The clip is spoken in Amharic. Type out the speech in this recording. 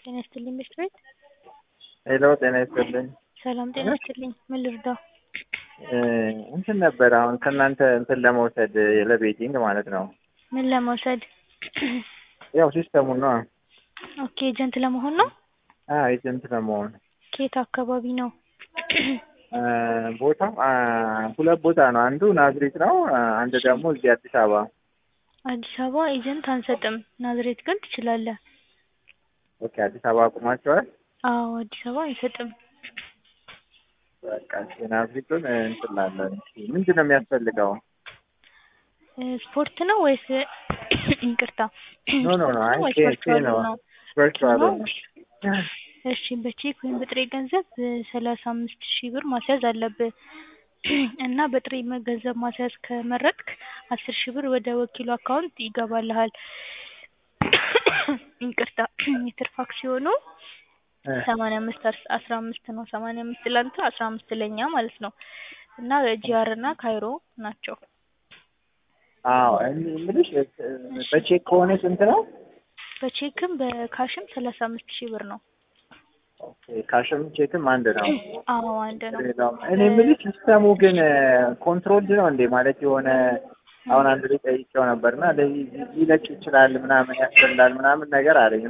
ጤና ይስጥልኝ ምሽት ቤት ሄሎ ጤና ይስጥልኝ። ሰላም ጤና ይስጥልኝ። ምን ልርዳው? እንትን ነበር አሁን ከእናንተ እንትን ለመውሰድ ለቤቲንግ ማለት ነው። ምን ለመውሰድ? ያው ሲስተሙን ነው። ኦኬ ኤጀንት ለመሆን ነው። አዎ ኤጀንት ለመሆን ከየት አካባቢ ነው? ቦታው ሁለት ቦታ ነው። አንዱ ናዝሬት ነው፣ አንድ ደግሞ እዚህ አዲስ አበባ። አዲስ አበባ ኤጀንት አንሰጥም። ናዝሬት ግን ትችላለህ። ኦኬ አዲስ አበባ አቁማቸዋል። አዎ አዲስ አበባ አንሰጥም። በቃ እሺ፣ ናዝሬቱን እንትን ላለን። ምንድን ነው የሚያስፈልገው? ስፖርት ነው ወይስ ይቅርታ፣ ኖ ኖ ኖ፣ አይ ወይስ ኬ ኬ ቨርቹዋል ነው ነው? ቨርቹዋል ነው? ነው። እሺ በቼክ ወይም በጥሬ ገንዘብ ሰላሳ አምስት ሺህ ብር ማስያዝ አለብህ እና በጥሬ መ- ገንዘብ ማስያዝ ከመረጥክ አስር ሺህ ብር ወደ ወኪሉ አካውንት ይገባልሃል። ይቅርታ የትርፍ አክሲዮኑ ሰማንያ አምስት አስ- አስራ አምስት ነው። ሰማንያ አምስት ለአንተ አስራ አምስት ለእኛ ማለት ነው እና ጂአር እና ካይሮ ናቸው። አዎ እኔ የምልሽ በቼክ ከሆነ ስንት ነው? በቼክም በካሽም ሰላሳ አምስት ሺህ ብር ነው። ኦኬ ካሽም ቼክም አንድ ነው። አዎ አንድ ነው። ሌላውም እኔ የምልሽ ሲስተሙ ግን ኮንትሮልድ ነው እንዴ? ማለት የሆነ አሁን አንድ ላይ ጠይቄው ነበርና ለዚህ ሊለቅ ይችላል ምናምን ያስበላል ምናምን ነገር አለኝ